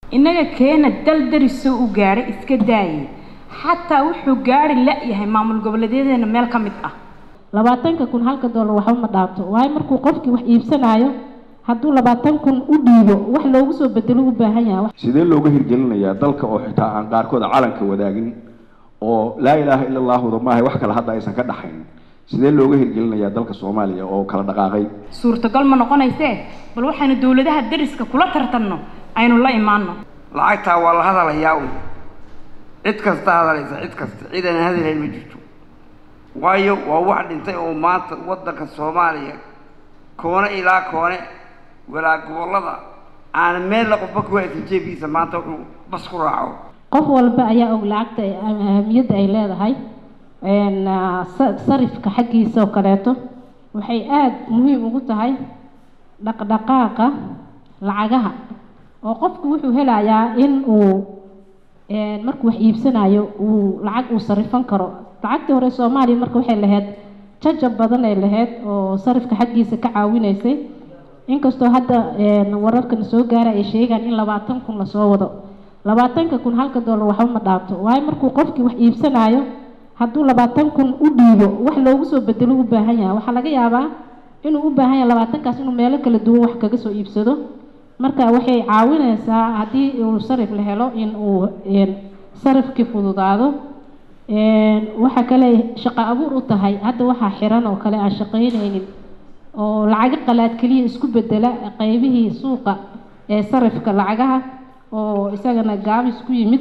innaga keena dal darisoo u gaadhay iska daayay xataa wuxuu gaari la-yahay maamul goboleedyadeena meel ka mid ah labaatanka kun halka doolar waxba ma dhaabto waayo markuu qofkii wax iibsanayo hadduu labaatan kun u dhiibo wax loogu soo bedelo u baahan yahay sidee looga hirgelinayaa dalka oo xitaa aan qaarkood calanka wadaagin oo laa ilaaha ila allaahuda maahay wax kale hadda aysan ka dhaxayn sidee looga hirgelinayaa dalka soomaaliya oo kala dhaqaaqay suurtagal ma noqonaysee bal waxaynu dowladaha dariska kula tartanno aynu la imaano lacagtaa waa la hadalayaa un cid kasta hadalaysa cid kasta cid aan hadalayn ma jirto waayo waa wax dhintay oo maanta waddanka soomaaliya koone ilaa koone walaa gobollada aan meel la qofba kuwa aysan jeebiisa maanta wuxuu bas ku raaco qof walba ayaa og lacagta ahamiyadda ay leedahay sarifka xaggiisa oo kaleeto waxay aada muhiim ugu tahay dhaqdhaqaaqa lacagaha oo qofku wuxuu helayaa in uu markuu wax iibsanayo uu lacag uu sarifan karo lacagtii hore soomaaliya marka waxay lahayd jajab badan ay lahayd oo sarifka xaggiisa ka caawinaysay inkastoo hadda wararkana soo gaara ay sheegaan in labaatan kun lasoo wado labaatanka kun halka doolar waxba ma dhaabto waayo markuu qofkii wax iibsanayo hadduu labaatan kun u dhiibo wax loogu soo bedelo u baahan yahay waxaa laga yaabaa inuu u baahan yahay labaatankaas inuu meelo kala duwan wax kaga soo iibsado marka waxay caawinaysaa haddii uu sarif la helo in uu sarifkii fududaado waxa kale shaqo abuur u tahay hadda waxaa xiran oo kale aan shaqaynaynin oo lacago qalaad keliya isku bedela qeybihii suuqa ee sarifka lacagaha oo isagana gaabis ku yimid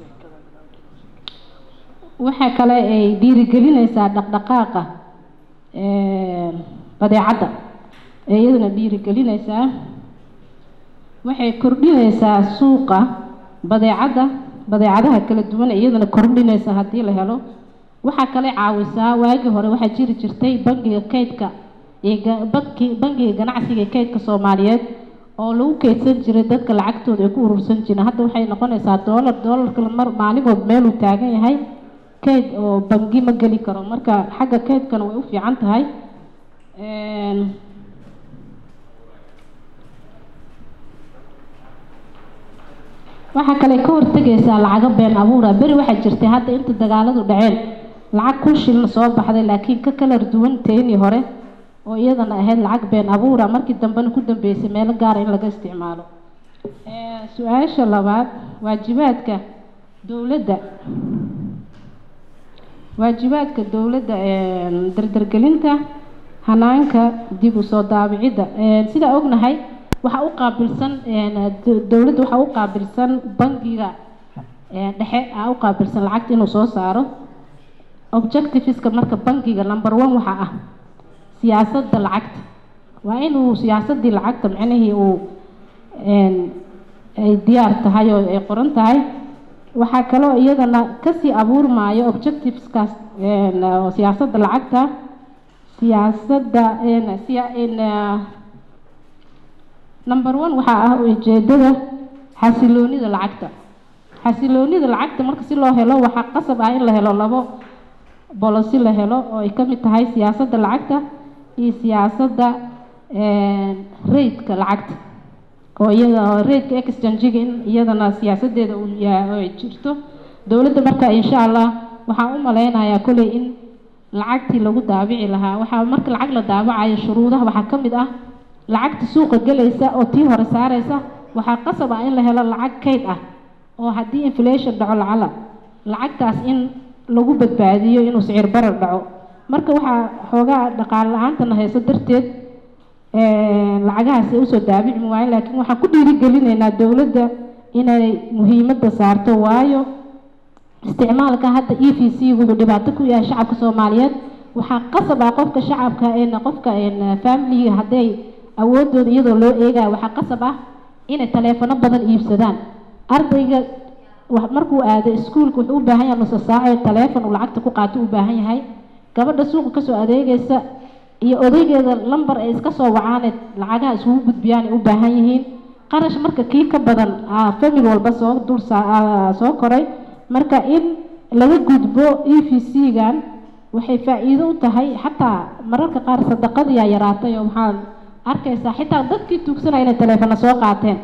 waxaa kale ay dhiirigelinaysaa dhaqdhaqaaqa badeecadda ee iyadana dhiirigelinaysaa waxay kordhinaysaa suuqa badeecadda badeecadaha kala duwan ee iyadana kordhinaysa haddii la helo waxaa kale caawisaa waagii hore waxaa jiri jirtay bangiga kaydka bangiga ganacsiga ee kaydka soomaaliyeed oo lagu kaydsan jiray dadka lacagtooda ay ku urursan jireen hadda waxay noqonaysaa doolar doolarka mar maalimood meeluu taagan yahay kayd oo bangi ma geli karo marka xagga kaydkana way u fiican tahay waxaa kale ka hortegaysaa lacago been abuura beri waxaa jirtay hadda inta dagaaladu dhaceen lacag kun shilna soo baxday laakiin ka kalar duwan teenii hore oo iyadana ahayd lacag been abuura markii dambena ku dambeysay meelo gaara in laga isticmaalo su-aasha labaad waajibaadka dowladda waajibaadka dowladda dardargelinta hanaanka dib u soo daabicidda sidaa ognahay waxaa u qaabilsan dowladda waxaa u qaabilsan bangiga dhexe aa u qaabilsan lacagta inuu soo saaro objectiveska marka bangiga number one waxaa ah siyaasadda lacagta waa inuu siyaasaddii lacagta micnihii uu ay diyaar tahay oo ay qoran tahay waxaa kaloo iyadana kasii abuurmaayo objectiveskaas siyaasadda lacagta siyaasadda number one waxaa ah ujeedada xasiloonida lacagta xasiloonida lacagta marka si loo helo waxaa qasab ah in la helo labo bolosi la helo oo ay ka mid tahay siyaasadda lacagta iyo siyaasadda raidka lacagta oo iyada raidka exchangiga in iyadana siyaasadeeda uu yahay ay jirto dowladda marka insha allah waxaan u maleynayaa kolley in lacagtii lagu daabici lahaa waxaa marka lacag la daabacayo shuruudaha waxaa ka mid ah lacagta suuqa gelaysa oo tii hore saaraysa waxaa qasab ah in la helo lacag kayd ah oo haddii inflation dhaco lacala lacagtaas in lagu badbaadiyo inuu sicir barar dhaco marka waxaa xoogaa dhaqaale la-aantana hayso darteed lacagahaasi usoo daabici waayo laakiin waxaan ku dhiirigelinaynaa dowladda inay muhiimadda saarto waayo isticmaalka hadda e v c wuxuu dhibaato ku yahay shacabka soomaaliyeed waxaa qasab ah qofka shacabka qofka familiga hadday awoodooda iyadoo loo eegaya waxaa qasab ah inay taleefano badan iibsadaan ardayga markuu aado iskuulka wuxuu u baahan yahay nusa saaco taleefon uu lacagta ku qaato u baahan yahay gabadha suuqa kasoo adeegaysa iyo odaygeeda lambar ay iska soo wacaane lacagaha isugu gudbiyaan ay u baahan yihiin qarash marka kii ka badan famil walba soo dul soo koray marka in laga gudbo e v c-gan waxay faa-iido u tahay xataa mararka qaar sadaqadiyaa yaraatay oo waxaan arkaysaa xitaa dadkii tuugsanaya inay taleefano soo qaateen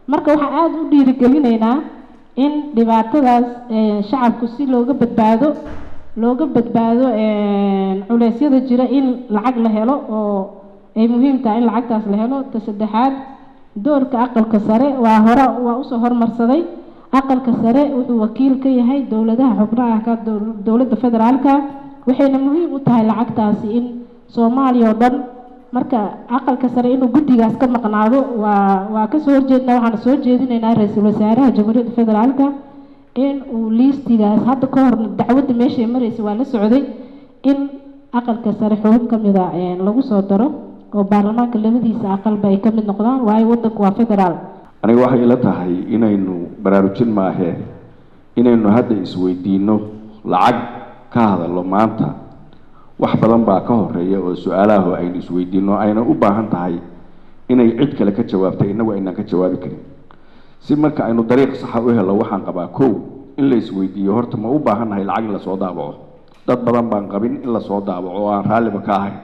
marka waxaan aada u dhiirigelinaynaa in dhibaatadaas shacabku si looga badbaado looga badbaado culeysyada jira in lacag la helo oo ay muhiim tahay in lacagtaas la helo ta saddexaad doorka aqalka sare waa hore waa usoo hormarsaday aqalka sare wuxuu wakiil ka yahay dowladaha xubnaha ka dowladda federaalka waxayna muhiim u tahay lacagtaasi in soomaaliya oo dhan marka aqalka sare inuu guddigaas ka maqnaado waa waa kasoo horjeednaa waxaana soo jeedinaynaa ra-iisul wasaaraha jamhuuriyadda federaalka in uu liistigaas hadda ka hor dacwadda meeshay maraysa waa la socday in aqalka sare xubin ka mida lagu soo daro oo baarlamaanka labadiisa aqalba ay ka mid noqdaan waayo waddanku waa federaal aniga waxay ila tahay inaynu baraarujin maahee inaynu hadda isweydiino lacag ka hadallo maanta wax badan baa ka horeeya oo su-aalaha aynu isweydiino ayna u baahan tahay inay cid kale ka jawaabtay innagu aynaan ka jawaabi karin si marka aynu dariiq saxa u helo waxaan qabaa kow in la isweydiiyo horta ma u baahan nahay lacag in lasoo daabaco dad badan baan qabin in lasoo daabaco oo aan raalliba ka ahayn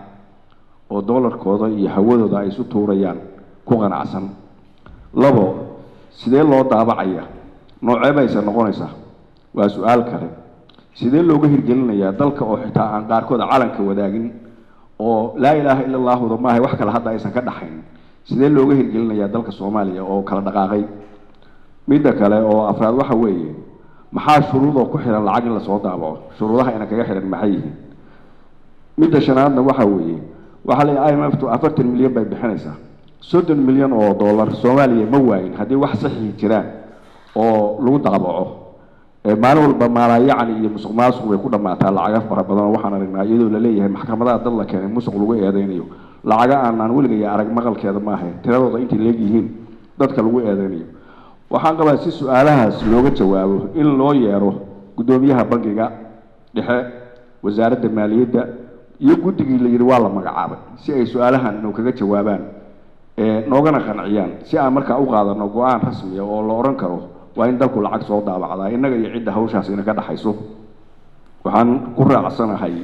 oo doolarkooda iyo hawadooda ay isu tuurayaan ku qanacsan labo sidee loo daabacaya noocee bayse noqonaysaa waa su-aal kale sidee looga hirgelinayaa dalka oo xitaa aan qaarkooda calanka wadaagin oo laa ilaaha ila allaahuda maahay wax kale hadda aysan ka dhaxayn sidee looga hirgelinayaa dalka soomaaliya oo kala dhaqaaqay midda kale oo afraad waxa weeye maxaa shuruudoo ku xihan lacag in lasoo daabaco shuruudaha ina kaga xihan maxay yihiin midda shanaadna waxa weeye waxaa la i m f tu afartan milyan bay bixinaysaa soddon milyan oo dollar soomaaliya ma waayin haddii wax saxii jiraan oo lagu daabaco maalin walba maalaayacni iyo musuq maasuq bay ku dhammaataa lacaga fara badan oo waxaan aragnaa iyadoo laleeyahay maxkamadaha dad la keenay musuq lagu eedeynayo lacaga aanaan weligaya arag maqalkeeda maaha tiradooda intay leegyihiin dadka lagu eedeynayo waxaan qabaa si su-aalahaas looga jawaabo in loo yeero guddoomiyaha bangiga dhexe wasaaradda maaliyadda iyo guddigii la yidhi waa la magacaabay si ay su-aalahan inuu kaga jawaabaan noogana qanciyaan si aan markaa u qaadano go-aan rasmiya oo la odhan karo waa in dalku lacag soo daabacdaa innaga iyo cidda hawshaas inaga dhexayso waxaan ku raacsanahay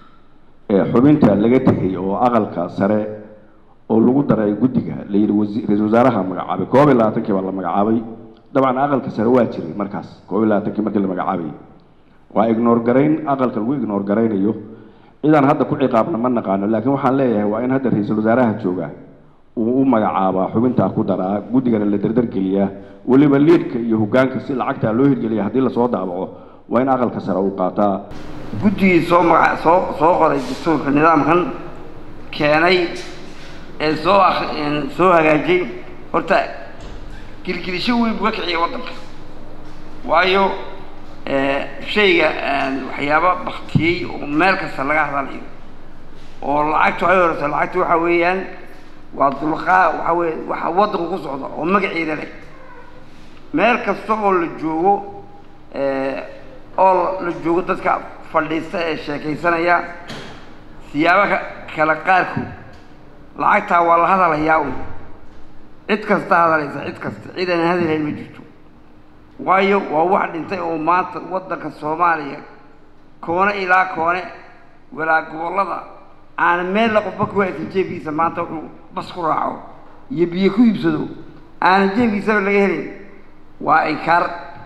xubinta laga tegay oo aqalka sare oo lagu daray guddiga la yidhi ra-isul wasaaraha magacaabay koob iyo labaatankii baa la magacaabay dabcan aqalka sare waa jiray markaas koob iyo labaatankii markii la magacaabayay waa ignoor garayn aqalka lagu ignoor garaynayo cidaan hadda ku ciqaabna ma naqaano laakiin waxaan leeyahay waa in hadda ra-iisul wasaaraha jooga uu u magacaabaa xubintaa ku daraa guddigana la dardargeliyaa weliba liidka iyo hogaanka si lacagtaa loo hirgeliya haddii lasoo daabaco waa in aqalka sare uu qaataa guddigii soo maga soo soo qoray dastuurka nidaamkan keenay ee soo ak soo hagaajiyey horta gilgilisho weyn buu ka kiciyay waddanka waayo shayga waxyaaba baktiyey oo meel kasta laga hadalayo oo lacagtu ay horeyso lacagtu waxa weeyaan waa dulqaa waxa weye waxa waddanku ku socda oo magaceeda leh meel kasta oo la joogo oo la joogo dadka fadhiista ee sheekaysanaya siyaaba kale qaarkood lacagtaa waa la hadalayaa un cid kasta hadalaysa cid kasta cid aan hadalayn ma jirto waayo waa wax dhintay oo maanta waddanka soomaaliya koone ilaa koone walaa gobollada aana meella qofba ku haysan jeebkiisa maanta wuxuu bas ku raaco iyo biyo ku iibsado aanan jeebkiisaba laga helin waa inkaar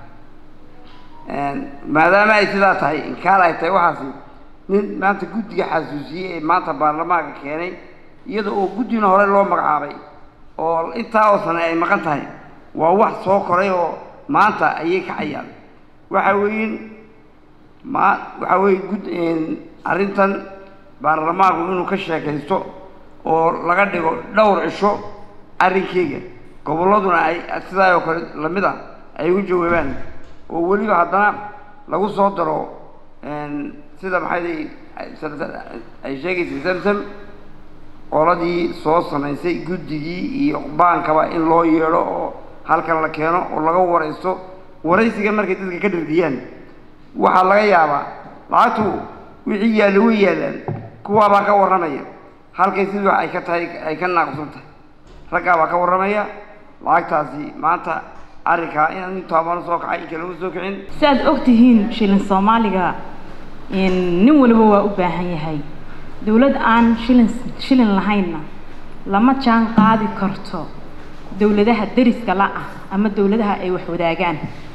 maadaama ay sidaa tahay inkaar ay tahay waxaasi nin maanta guddiga xasuusiyey ee maanta baarlamaanka keenay iyada oo guddina hore loo magacaabay oo intaa oo sane ay maqan tahay waa wax soo koray oo maanta ayay kacayaan waxa weeyin ma waxa weeye gud arrintan baarlamaanku inuu ka sheekaysto oo laga dhigo dhowr cisho arrinkeyga gobolladuna ay sidaa oo kale lamid a ay u jawaabaan oo weliba haddana lagu soo daro sida maxay ay sheegaysay samsam qoladii soo samaysay guddigii iyo baankaba in loo yeedho oo halkan la keeno oo laga waraysto waraysiga markay dadka ka dhardiyaan waxaa laga yaabaa lacagtu wixii yaallo way yaallaan kuwaabaa ka warramaya halkay sidii ay ka tahay ay ka naaqsan tahay raggaabaa ka warramaya lacagtaasi maanta arrinkaa in intaabana soo kacay inka lama soo kicin si aad og tihiin shilin soomaaliga nin waliba waa u baahan yahay dowlad aan shilin shilin lahaynna lama jaan qaadi karto dowladaha deriska la ah ama dowladaha ay wax wadaagaan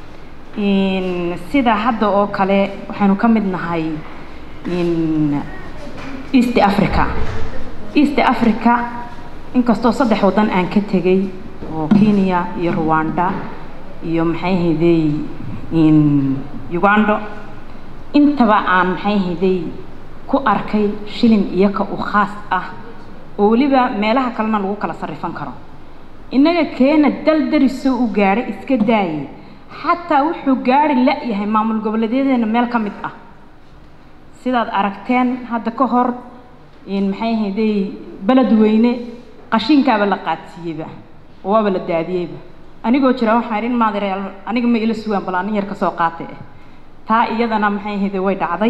sida hadda oo kale waxaynu ka mid nahay east africa east africa inkastoo saddex waddan aan ka tegay oo kenya iyo rwanda iyo maxay hayday ugando intaba aan maxay hayday ku arkay shilin iyaka u khaas ah oo weliba meelaha kalena lagu kala sarrifan karo innaga keena dal darisoo u gaadhay iska daayay xataa wuxuu gaari la-yahay maamul goboleedyadeena meel ka mid ah sidaad aragteen hadda ka hor maxay hayday beled weyne qashinkaaba la qaadsiiyeyba oo waaba la daadiyeyba anigoo jira waxaan idhin maadareal aniga ma ila sugaan bal anin yar kasoo qaatay ah taa iyadana maxay hayday way dhacday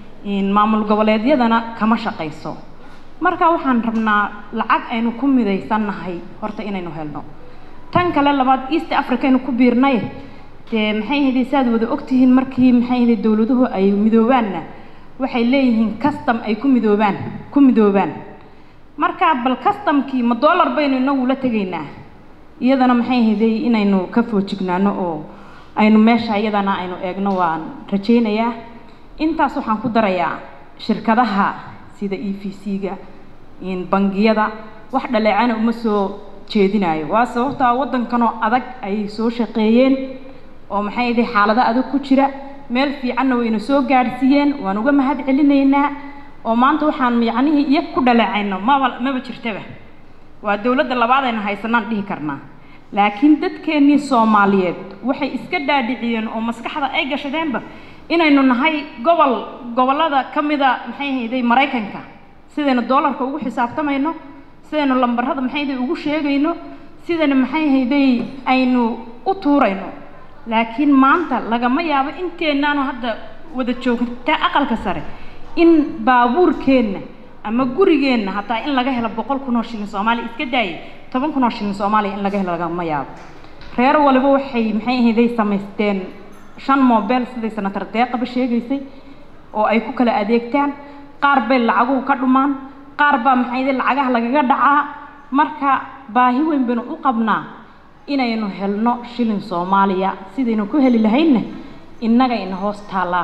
maamul goboleedyadana kama shaqayso marka waxaan rabnaa lacag aynu ku midaysannahay horta inaynu helno tan kale labaad east africa aynu ku biirnay dee maxay hayday saaad wada ogtihiin markii maxay hayday dowladuhu ay midoobaanna waxay leeyihiin custom ay ku midoobaan ku midoobaan marka bal customkii ma dollar baynu inagu la tegaynaa iyadana maxay hayday inaynu ka foojignaano oo aynu meesha iyadana aynu eegno waan rajaynayaa intaas waxaan ku darayaa shirkadaha sida e v c-ga bangiyada wax dhaleecana uma soo jeedinayo waa sababtaa waddankanoo adag ay soo shaqeeyeen oo maxay hayday xaalado adag ku jira meel fiicanna wayna soo gaadhsiiyeen waan uga mahad celinaynaa oo maanta waxaan yacnihii iyo ku dhaleecayno maba maba jirtaba waa dowladda labaad aynu haysanaan dhihi karnaa laakiin dadkeennii soomaaliyeed waxay iska dhaadhiciyeen oo maskaxda ay gashadeenba inaynu nahay gobol gobollada ka mida maxay hayday maraykanka sidaynu doolarka ugu xisaabtamayno sidaynu lambarada maxay hayday ugu sheegayno sidaynu maxay hayday aynu u tuurayno laakiin maanta lagama yaabo inteennaanu hadda wada joogta aqalka sare in baabuurkeenna ama gurigeenna hataa in laga helo boqol kun oo shilin soomaaliya iska daayay toban kun oo shilin soomaaliya in laga helo lagama yaabo reer waliba waxay maxay ahayday samaysteen shan mobile siday senatar deeqaba sheegaysay oo ay ku kala adeegtaan qaar bay lacaguhu ka dhumaan qaar baa maxay ahayday lacagaha lagaga dhacaa marka baahi weyn baynu u qabnaa inaynu helno shilin soomaaliya sidaynu ku heli lahaynna innaga ina hoos taallaa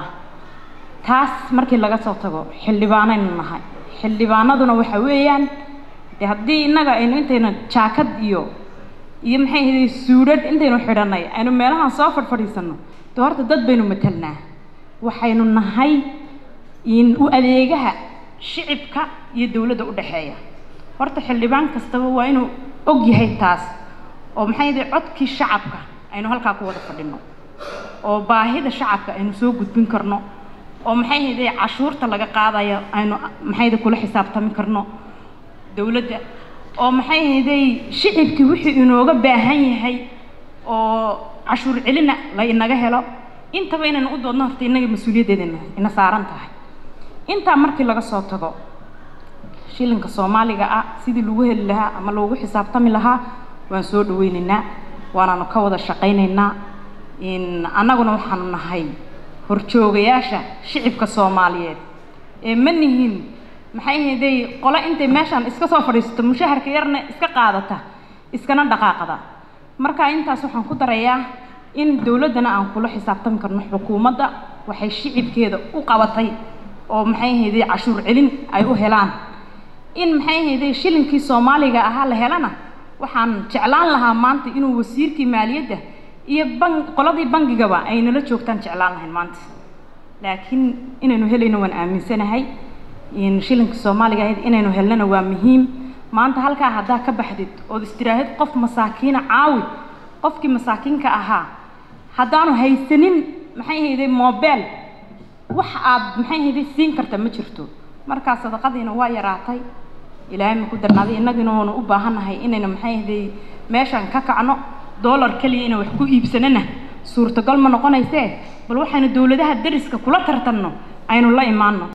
taas markii laga soo tago xildhibaanaynu nahay xildhibaanaduna waxa weeyaan dee haddii innaga aynu intaynu jaakad iyo iyo maxay ahayd suudhadh intaynu xidhanay aynu meelahan soo fadhfadhiisanno dee horta dad baynu matelnaa waxaynu nahay in u adeegaha shicibka iyo dowladda u dhexeeya horta xildhibaan kastaba waa inuu og yahay taas oo maxay ahayd codkii shacabka aynu halkaa ku wada fadhino oo baahida shacabka aynu soo gudbin karno oo maxay hayday cashuurta laga qaadayo aynu maxayda kula xisaabtami karno dowladda oo maxay hayday shicibkii wixii inooga baahan yahay oo cashuur celina la inaga helo intaba inaynu u doodno horta innaga mas-uuliyaddeeda ina saaran tahay intaa markii laga soo tago shilinka soomaaliga ah sidii lagu heli lahaa ama loogu xisaabtami lahaa waan soo dhaweynaynaa waanaanu ka wada shaqaynaynaa annaguna waxaanu nahay horjoogayaasha shicibka soomaaliyeed ee ma nihin maxay hayday qole intay meeshaan iska soo fadhiisato mushaharka yarna iska qaadata iskana dhaqaaqda marka intaas waxaan ku darayaa in dowladdana aan kula xisaabtami karno xukuumadda waxay shicibkeeda u qabatay oo maxay hayday cashuur celin ay u helaan in maxay hayday shilinkii soomaaliga ahaa la helana waxaan jeclaan lahaa maanta inuu wasiirkii maaliyadda iyo ban qoladii bangigaba ay nala joogtaan jeclaan lahayn maanta laakiin inaynu helayno waan aaminsanahay in shilinka soomaaliga ahayd inaynu helnana waa muhiim maanta halkaa haddaa ka baxdid ood istiraahid qof masaakiina caawi qofkii masaakiinka ahaa haddaanu haysanin maxay hayday mobel wax aad maxay hayday siin karta ma jirto markaa sadaqadiina waa yaraatay ilaahay ma ku darnaaday innagina waanu u baahannahay inayna maxay hayday meeshaan ka kacno dollar keliya inaan wax ku iibsanana suurtagal ma noqonaysee bal waxaynu dowladaha dariska kula tartanno aynu la imaanno